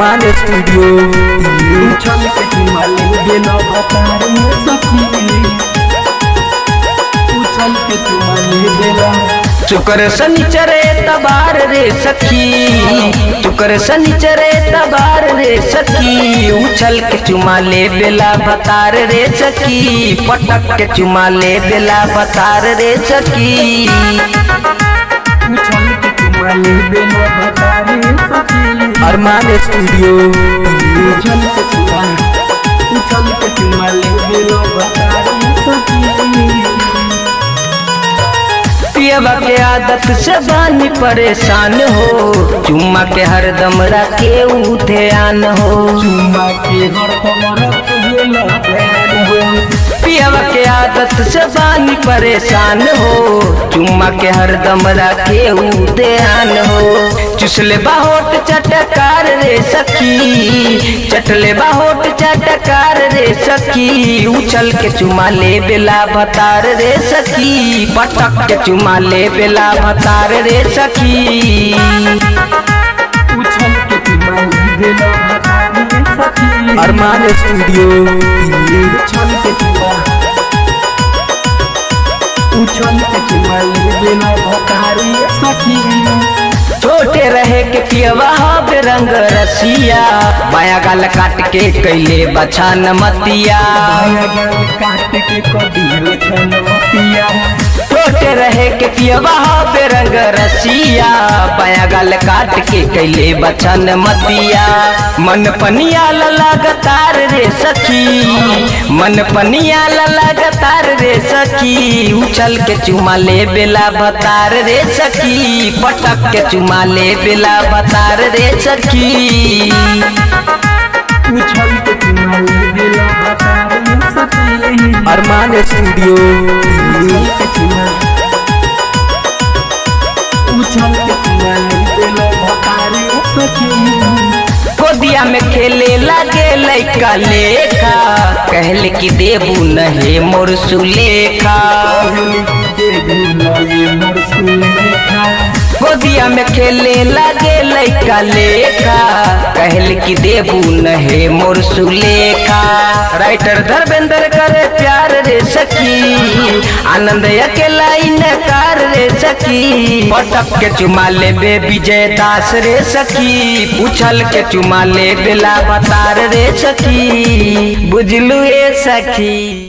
अरमान studio उछल के चुमा ले बेला बतारे सखी उछल के चुमा ले बेला शुक्र शनिचरे तबार रे सखी शुक्र शनिचरे तबार रे सखी उछल के चुमा ले बेला बतार रे सखी पटक के चुमा ले बेला बतार रे सखी उछल के चुमा ले बेला बतारे सखी अरमान स्टूडियो उछल के चुमा उछल के चुमा ले बेला बतारे सखी पियवा के आदत से बानी परेशान हो चुम्मा के हरदम रखे ऊ ध्यान हो चुमा के हर कमर बेला पियवा के आदत से बानी परेशान हो चुम्मा के हरदम रखे ऊ ध्यान हो चुसले बाहोट चटकार रे सखी चटले बाहोट चटकार रे सखी उछल के चुमा ले बेला भतार रे सखी पटक के चुमा ले बेला भतार रे सखी उछल के चुमा ले बेला बतारे सखी अरमान स्टूडियो उछल के चुमा उछल के चुमा ले बेला बतारे सखी छोटे रहे के पियवा रंग रसिया बाया गाल काट के कैले बछान मतिया आया गल काट के कदी खनवतिया छोटे रहे के पियवा रंग रसिया बाया गाल काट के कैले बछान मतिया मन पनिया लगातार रे सखी मन पनिया लगातार रे सखी उछल के चुमा ले बेला बतार रे सखी पटक के चुमा ले बेला बतार रे सखी उछल के चुमा ले बेला बतारे सखी अरमान स्टूडियो उछल के चुमा उछल के चुमा ले बेला बतारे सखी गोदिया में खेले लगे लैका लेखा कहले कि देबू नहे मोर सुलेखा गोदिया में खेले लगे लैका लेखा कहले कि देबू नहे मोर सुलेखा राइटर धर्मेंद्र करे प्यार रे सखी आनंद अकेला इनकार रे सखी पटक के चुमा ले बे विजय दास रे सखी उछल के चुमा ले बेला बतार रे सखी बुझलू ए सखी